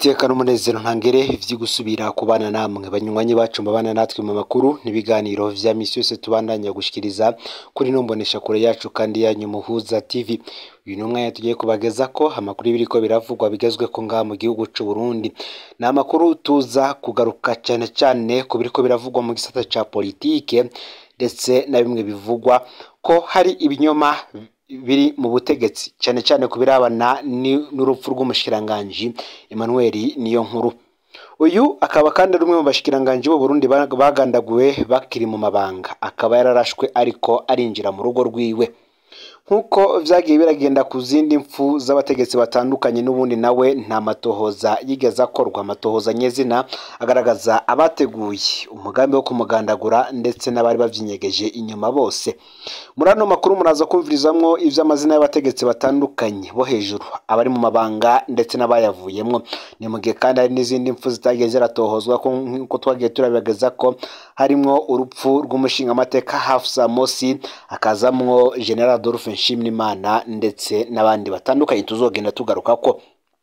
iteka n'umunezero ntangere vyo gusubira kubana namwe banywanyi bacu mbabana natwe mu makuru n'ibiganiro vya misi yose tubandanya gushikiriza kuri no mbonesha kure yacu kandi yanyu muhuza tv uyu ni umwanya tugiye kubageza ko amakuru y'ibiriko biravugwa bigezweko ngaha mu gihugu c'u Burundi ni amakuru tuza kugaruka cane cane ku biriko biravugwa mu gisata ca politike ndetse na bimwe bivugwa ko hari ibinyoma biri mu butegetsi cyane cyane ku birabana ni- n'urupfu rw'umushikiranganji Emmanuel niyo nkuru uyu akaba kandi ari umwe mu bashikiranganji b'u Burundi ba- bagandaguwe bakiri mu mabanga akaba yararashwe ariko arinjira mu rugo rwiwe nk'uko vyagiye biragenda ku zindi mfu z'abategetsi batandukanye n'ubundi nawe nta matohoza yigeze akorwa amatohoza nyezina agaragaza abateguye umugambi wo kumugandagura ndetse n'abari bavyinyegeje inyuma bose muri ano makuru muraza kumvirizamwo ivy'amazina y'abategetsi batandukanye bo hejuru abari mu mabanga ndetse n'abayavuyemwo ni mu gihe kandi hari n'izindi mfu zitagiye ziratohozwa ko nk'uko twagiye turabageza ko harimwo urupfu rw'umushingamateka Hafsa Mosi hakazamwo General Adolphe Nshimiyimana ndetse n'abandi batandukanye tuzogenda tugaruka ko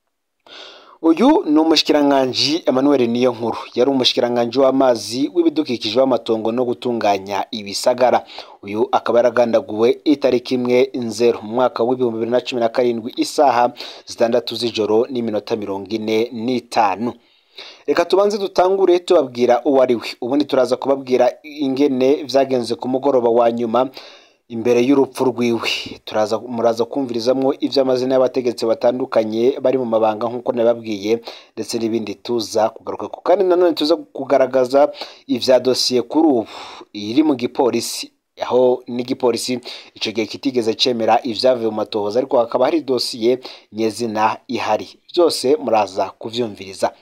uyu ni umushikiranganji Emmanuel Niyonkuru yari umushikiranganji w'amazi w'ibidukikije w'amatongo no gutunganya ibisagara uyu akaba yaragandaguwe itariki imwe nzero mu mwaka w'ibihumbi bibiri na cumi na karindwi isaha zitandatu z'ijoro n'iminota mirongo ine n'itanu reka tubanze dutangure tubabwira uwo ari we ubundi turaza kubabwira ingene vyagenze ku mugoroba wa nyuma imbere y'urupfu rwiwe turaza muraza kumvirizamwo ivy'amazina y'abategetsi batandukanye bari mu mabanga nk'uko nababwiye ndetse n'ibindi tuza kugaruka ku kandi nanone tuza kugaragaza ivya dosiye kuri ubu iri mu gipolisi aho n'igipolisi ico gihe kitigeze cemera ivyavuye mu matohoza ariko hakaba hari dosiye nyezina ihari byose muraza kuvyumviriza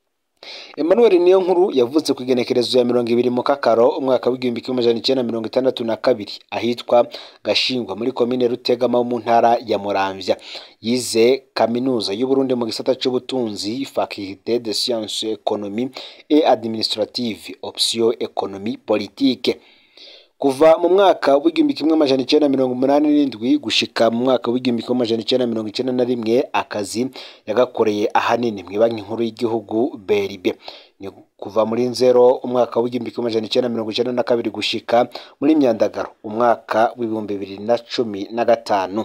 Emmanuel niyo nkuru yavutse ku igenekerezo ya mirongo ibiri mu kakaro umwaka w'igihumbi kimwe amajana icenda mirongo itandatu na kabiri ahitwa Gashingwa muri komine Rutegama ho mu ntara ya Muramvya yize kaminuza y'Uburundi mu gisata c'ubutunzi faculté de sciences économie et administrative option économie politique kuva mu mwaka w'igihumbi kimwe amajana icenda mirongo umunani n'indwi gushika mu mwaka w'igihumbi kimwe amajana icenda mirongo icenda na rimwe akazi yagakoreye ahanini mu banki nkuru y'igihugu BRB ni kuva muri nzero umwaka w'igihumbi kimwe amajana icenda mirongo icenda na kabiri gushika muri myandagaro umwaka w'ibihumbi bibiri na cumi na gatanu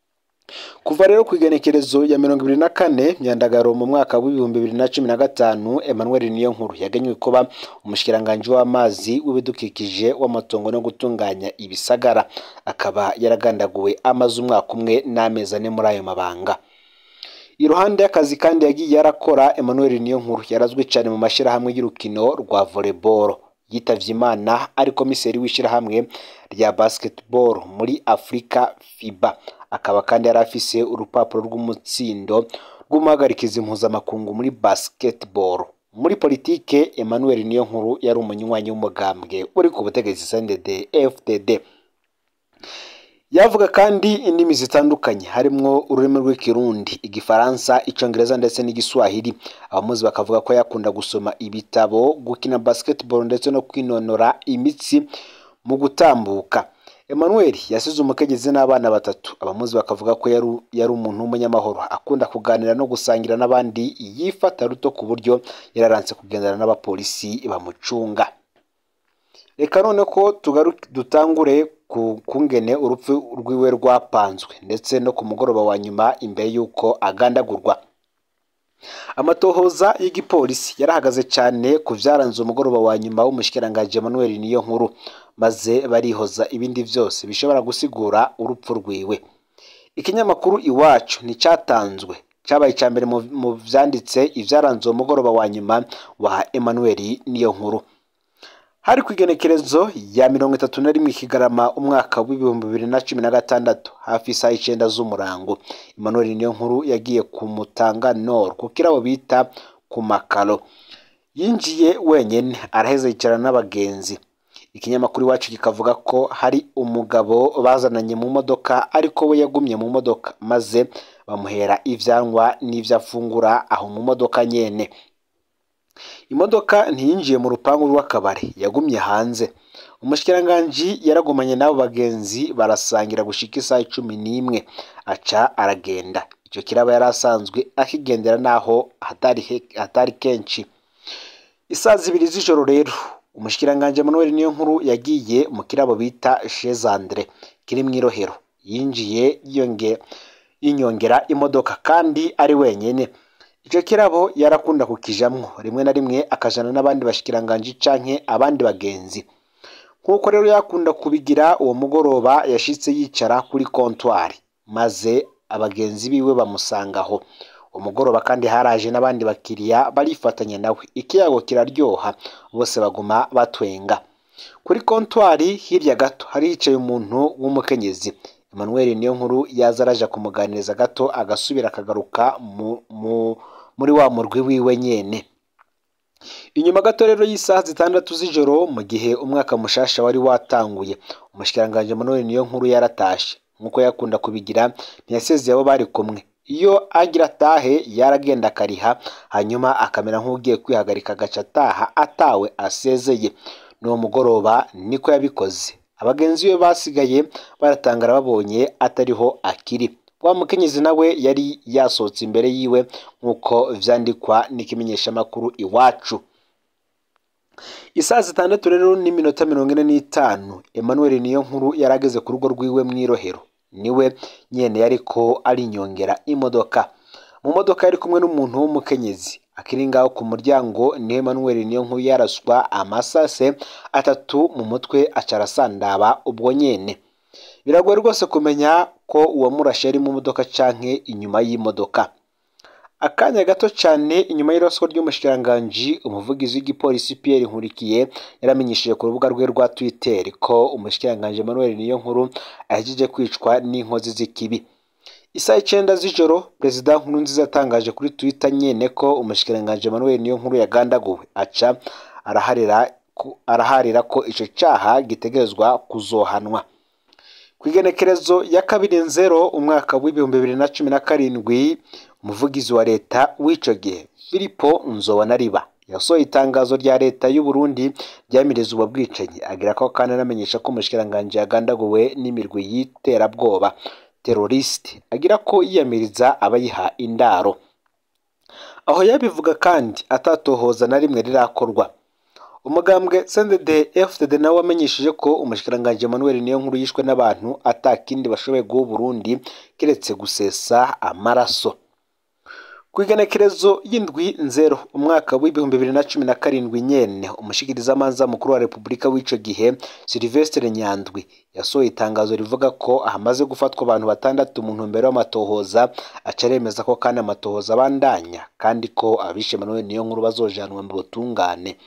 kuva rero ku igenekerezo ya mirongo ibiri na kane myandagaro mu mwaka w'ibihumbi bibiri na cumi na gatanu Emmanuel Niyonkuru yagenywe kuba umushikiranganji w'amazi w'ibidukikije w'amatongo no gutunganya ibisagara akaba yaragandaguwe amaze umwaka umwe n'amezi ane muri ayo mabanga iruhande y'akazi kandi yagiye yarakora Emmanuel Niyonkuru yarazwi cyane mu mashyirahamwe y'urukino rwa volleyball yitavye imana ari komiseri w'ishyirahamwe rya basketball muri Afrika FIBA akaba kandi yari afise urupapuro rw'umutsindo rw'umuhagarikizi mpuzamakungu muri basketball muri politike Emmanuel Niyonkuru yari umunywanyi w'umugambwe uri ku butegetsi CNDD FDD yavuga kandi indimi zitandukanye harimwo ururimi rw'ikirundi igifaransa icongereza ndetse n'igiswahili abamuzi bakavuga ko yakunda gusoma ibitabo gukina basketball ndetse no kwinonora imitsi mu gutambuka Emmanuel yasize umukenyezi n'abana batatu abamuzi bakavuga ko yari, yari umuntu w'umunyamahoro akunda kuganira no gusangira n'abandi yifata ruto ku buryo yararanse kugendana n'abapolisi bamucunga reka none ko tugaru- dutangure ku kungene urupfu rwiwe rwapanzwe ndetse no ku mugoroba wa nyuma imbere y'uko agandagurwa amatohoza y'igipolisi yarahagaze cyane ku vyaranze umugoroba wa nyuma w'umushikiranganji Emmanuel niyo nkuru maze barihoza ibindi vyose bishobora gusigura urupfu rwiwe ikinyamakuru iwacu nticyatanzwe cyabaye icya mbere mu- mu vyanditse ivyaranze uwo mugoroba wa nyuma wa Emmanuel niyo nkuru hari ku igenekerezo ya mirongo itatu na rimwe kigarama umwaka w'ibihumbi bibiri na cumi na gatandatu hafi isaha icenda z'umurango Emmanuel niyo nkuru yagiye ku Mutanga Nord ku kirabo bita ku makaro yinjiye wenyene araheza yicarana n'abagenzi ikinyamakuru iwacu kikavuga ko hari umugabo bazananye mu modoka ariko we yagumye mu modoka maze bamuhera ivyanywa n'ivyo afungura aho mu modoka nyene imodoka ntiyinjiye mu rupangu rw'akabari yagumye hanze umushikiranganji yaragumanye n'abo bagenzi barasangira gushika isaha cumi n'imwe aca aragenda icyo kirabo yari asanzwe akigendera naho hatari he- hatari kenshi isaa zibiri z'ijoro rero umushikiranganji Emmanuel Niyonkuru yagiye mu kirabo bita Chez Andre kiri mu Irohero yinjiye yonge yinyongera imodoka kandi ari wenyine icyo kirabo yarakunda kukijamwo rimwe na rimwe akajana n'abandi bashikiranganji canke abandi bagenzi nk'uko rero yakunda kubigira uwo mugoroba yashitse yicara kuri kontwari maze abagenzi biwe bamusangaho umugoroba kandi haraje n'abandi bakiriya barifatanya nawe ikiyago kiraryoha bose baguma batwenga kuri kontwari hirya gato hari hicaye umuntu w'umukenyezi Emmanuel niyo nkuru yaza araja kumuganiriza gato agasubira akagaruka mu, mu, muri wa murwi wiwe nyene inyuma gato rero y'isaha zitandatu z'ijoro mu gihe umwaka mushasha wari watanguye umushikiranganji Emmanuel niyo nkuru yaratashe nk'uko yakunda kubigira ntiyasezeye abo bari kumwe iyo agira atahe yaragenda akariha hanyuma akamera nk'ugiye kwihagarika agaca ataha atawe asezeye n'uwo mugoroba niko yabikoze abagenzi be basigaye baratangara babonye atariho akiri wa mukenyezi nawe yari yasohotse imbere yiwe nk'uko vyandikwa n'ikimenyeshamakuru iwacu isaa zitandatu rero n'iminota mirongo ine n'itanu Emmanuel niyo nkuru yarageze ku rugo rwiwe mu Irohero niwe nyene yariko arinyongera imodoka mu modoka yari kumwe n'umuntu w'umukenyezi akiri ngaho ku muryango niho Emmanuel niyo nkuru yaraswa amasase atatu mu mutwe aca arasandaba ubwo nyene biragoye rwose kumenya ko uwamurashe ari mu modoka canke inyuma y'imodoka akanya gato cyane inyuma y'iraswa ry'umushikiranganji umuvugizi w'igipolisi Pierre Nkurikiye yaramenyesheje ku rubuga rwe rwa Twitter ko umushikiranganji Emmanuel Niyonkuru ahejeje kwicwa n'inkozi z'ikibi isaha icenda z'ijoro perezida Nkurunziza yatangaje kuri Twitter nyene ko umushikiranganji Emmanuel Niyonkuru yagandaguwe aca araharira ko, araharira ko ico caha gitegerezwa kuzohanwa ku igenekerezo ya kabiri nzero umwaka w'ibihumbi bibiri na cumi na karindwi umuvugizi wa leta w'ico gihe filipo nzobonariba yasohoye itangazo rya leta y'u Burundi ryamiriza ubwo bwicanyi agira ko kandi anamenyesha ko umushikiranganji yagandaguwe n'imirwi y'iterabwoba teroriste agira ko yiyamiriza abayiha indaro aho yabivuga kandi atatohoza na rimwe rirakorwa umugambwe CNDD FDD nawe wamenyesheje ko umushikiranganji Emmanuel Niyonkuru yishwe n'abantu atakindi bashoboye guha Burundi kiretse gusesa amaraso ku igenekerezo y'indwi nzero umwaka w'ibihumbi bibiri na cumi na karindwi nyene umushikirizamanza mukuru wa repubulika w'ico gihe Sylvestre Nyandwi yasohoye itangazo rivuga ko hamaze gufatwa abantu batandatu mu ntumbero y'amatohoza aca aremeza ko kandi amatohoza abandanya kandi ko abishe Emmanuel Niyonkuru bazojanwa mu butungane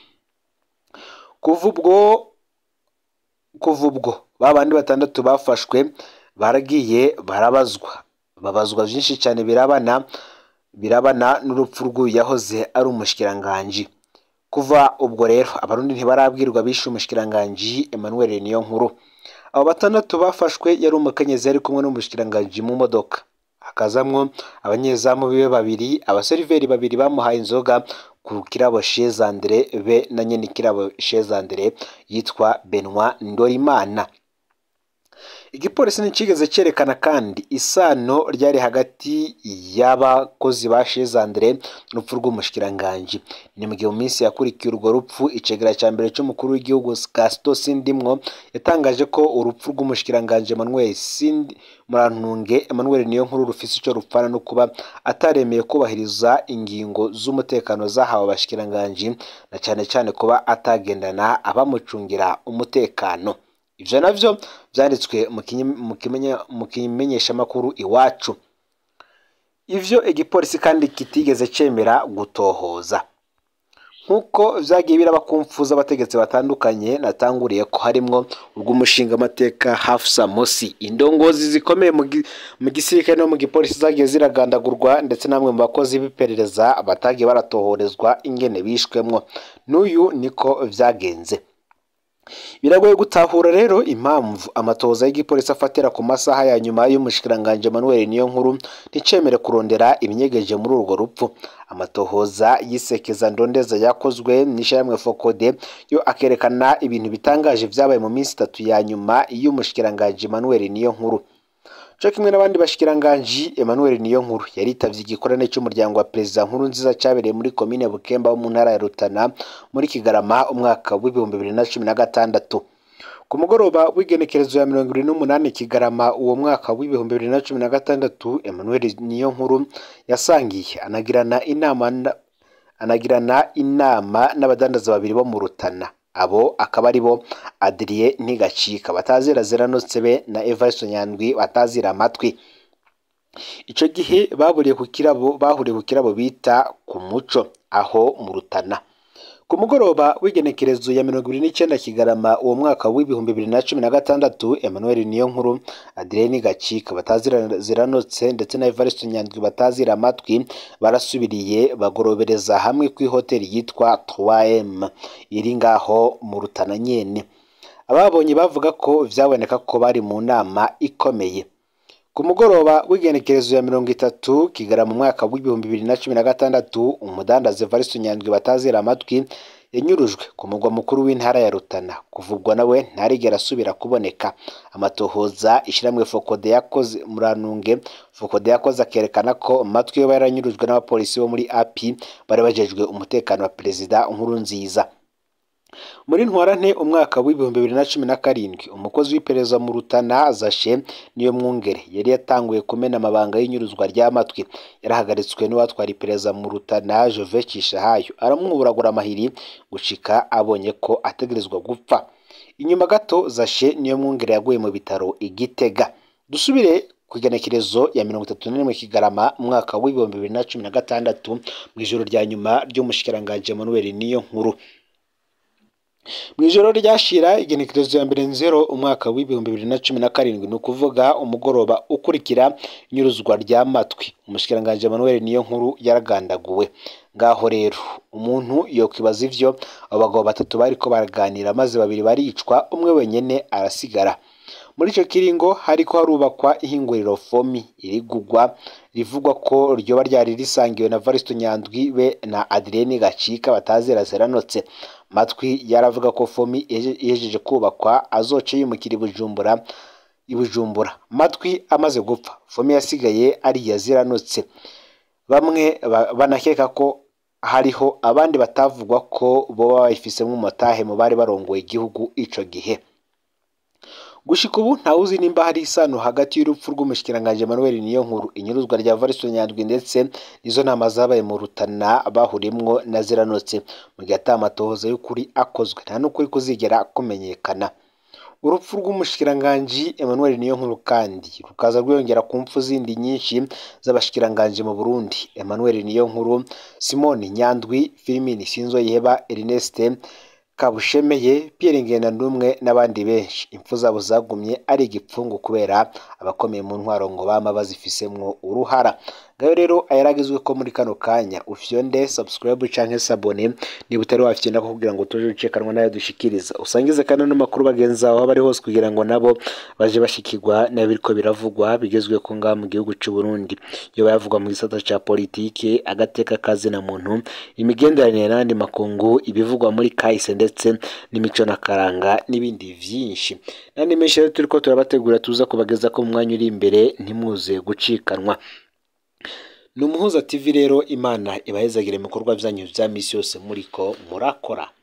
kuva ubwo kuva ubwo ba bandi batandatu bafashwe baragiye barabazwa babazwa byinshi cyane birabana birabana n'urupfu rw'uyu yahoze ari umushikiranganji kuva ubwo rero abarundi ntibarabwirwa bishe umushikiranganji Emmanuel Niyonkuru abo batandatu bafashwe yari umukenyezi yari kumwe n'umushikiranganji mu modoka hakazamwo abanyezamu biwe babiri abaseriveri babiri bamuhaye inzoga ku kirabo Chez Andre be na nyene kirabo Chez Andre yitwa Benoit Ndorimana igipolisi ntikigeze cyerekana kandi isano ryari hagati y'abakozi ba Chez Andre n'urupfu rw'umushikiranganji ni mu gihe mu minsi yakurikiye urwo rupfu icegera cya mbere cy'umukuru w'igihugu Gaston Sindimwo yatangaje ko urupfu rw'umushikiranganji Emmanuel Sindi Murantunge Emmanuel Niyonkuru rufise ico rupfana no kuba ataremeye kubahiriza ingingo z'umutekano zahawe abashikiranganji na cyane cyane kuba atagendana abamucungira umutekano ivyo navyo vyanditswe mu kinye- mu kimenya- mu kimenyeshamakuru iwacu ivyo igipolisi kandi kitigeze cemera gutohoza nk'uko vyagiye biraba kumfuza abategetsi batandukanye natanguriye ko harimwo urw'umushinga amateka Hafsa Mosi indongozi zikomeye mu gi- mu gisirikare no mu gipolisi zagiye ziragandagurwa ndetse namwe mu bakozi b'iperereza batagiye baratohorezwa ingene bishwemwo n'uyu niko vyagenze biragoye gutahura rero impamvu amatohoza y'igipolisi afatira ku masaha ya nyuma y'umushikiranganji Emmanuel Niyonkuru nticemere kurondera ibinyegeje muri urwo rupfu amatohoza yisekeza ndondeza yakozwe n'ishyirahamwe Fokode yo akerekana ibintu bitangaje vyabaye mu minsi itatu ya nyuma y'umushikiranganji Emmanuel Niyonkuru cyo kimwe n'abandi bashikiranganji Emmanuel Niyonkuru yaritavye igikorane cy'umuryango wa perezida nkuru nziza cyabereye muri komine Bukemba wo mu ntara ya Rutana muri Kigarama umwaka w'ibihumbi bibiri na cumi na gatandatu ku mugoroba w'igenekerezo ya mirongo irindwi n'umunani Kigarama uwo mwaka w'ibihumbi bibiri na cumi na gatandatu Emmanuel Niyonkuru yasangiye anagirana inama anagirana inama n'abadandaza babiri bo mu Rutana abo akaba ari bo Adrien Ntigacika batazira ziranotse be na Evariste Nyandwi batazira amatwi ico gihe baburiye ku kirabo bahuriye ku kirabo bita ku muco aho mu Rutana ku mugoroba w'igenekerezo ya mirongo ibiri n'icyenda Kigarama uwo mwaka w'ibihumbi bibiri na cumi na gatandatu Emmanuel Niyonkuru Adrien Gacika batazira ziranotse ndetse na Evariste Nyandwi batazira amatwi barasubiriye bagorobereza hamwe ku hoteli yitwa 3M iri ngaho mu Rutana nyene ababonye bavuga ko vyaboneka ko bari mu nama ikomeye ku mugoroba w'igenekerezo ya mirongo itatu Kigarama mu mwaka w'ibihumbi bibiri na cumi na gatandatu umudandaza Evariste Nyandwi batazira amatwi yanyurujwe ku mugwa mukuru w'intara ya Rutana kuvugwa nawe ntarigera asubira kuboneka amatohoza ishiramwe Fokode yakoze muranunge Fokode yakoze akerekana ko amatwi yo yaranyurujwe n'abapolisi bo muri API bari bajejwe umutekano wa perezida nkuru nziza muri ntwarante umwaka w'ibihumbi bibiri na cumi na karindwi umukozi w'iperereza mu Rutana Zashe niyo mwungere yari yatanguye kumena amabanga y'inyuruzwa ry'amatwi yarahagaritswe n'uwatwara iperereza mu Rutana Jove Cishahayo aramwuburagura amahiri gushika abonye ko ategerezwa gupfa inyuma gato Zashe niyo mwungere yaguye mu bitaro igitega dusubire ku igenekerezo ya mirongo itatu n'imwe Kigarama umwaka w'ibihumbi bibiri na cumi na gatandatu mu ijoro rya nyuma ry'umushikiranganji Emmanuel niyo nkuru mu ijoro ryashira igenekerezo ya mbere nzero umwaka w'ibihumbi bibiri na cumi na karindwi ni ukuvuga umugoroba ukurikira inyuruzwa ry'amatwi umushikiranganji Emmanuel niyo nkuru yaragandaguwe ngaho rero umuntu yokwibaza ivyo abo bagabo batatu bariko baraganira maze babiri baricwa umwe wenyene arasigara muri ico kiringo hariko harubakwa ihinguriro fomi irigugwa rivugwa ko ryoba ryari risangiwe na Varisto Nyandwi be na Adrien Gacika batazira zeranotse matwi yaravuga ko fomi ihejeje kubakwa azoca yimukira i Bujumbura i Bujumbura matwi amaze gupfa fomi yasigaye ari yaziranotse bamwe banakeka ko hariho abandi batavugwa ko boba bayifisemo umutahe mu bari barongoye igihugu ico gihe gushika ubu ntawuzi nimba hari isano hagati y'urupfu rw'umushikiranganji Emmanuel Niyonkuru inyuruzwa rya Varisto Nyandwi ndetse nizo nama zabaye mu Rutana bahurimwo na ziranotse mu gihe ata amatohoza y'ukuri akozwe nta n'ukuri kuzigera kumenyekana urupfu rw'umushikiranganji Emmanuel Niyonkuru kandi rukaza rwiyongera ku mpfu zindi nyinshi z'abashikiranganji mu Burundi Emmanuel Niyonkuru Simone Nyandwi Firmini Sinzoyiheba Ernest Kabushemeye Pierre Ngendandumwe n'abandi benshi impfu zabo zagumye ari igipfungu kubera abakomeye mu ntwaro ngo bama bazifisemwo uruhara ngayo rero ayaragizwe ko muri kano kanya ufyonde subscribe canke sabone niba utari wafyenda kugira ngo tuje ucekanwa nayo dushikiriza usangize kandi n'amakuru bagenzi aho bari hose kugira ngo nabo baje bashikirwa n'abiriko biravugwa bigezwe ko ngaha mu gihugu c'u Burundi iyo bayavugwa mu gisata ca politike agateka kazi na muntu imigenderanire n'andi makungu ibivugwa muri kahise ndetse n'imico na karanga n'ibindi vyinshi nandi menshi rero turiko turabategura tuza kubageza ko mu mwanya uri imbere ntimuze gucikanwa ni umuhuza tv rero imana ibahezagire ibikorwa byanyu bya misi yose muriko murakora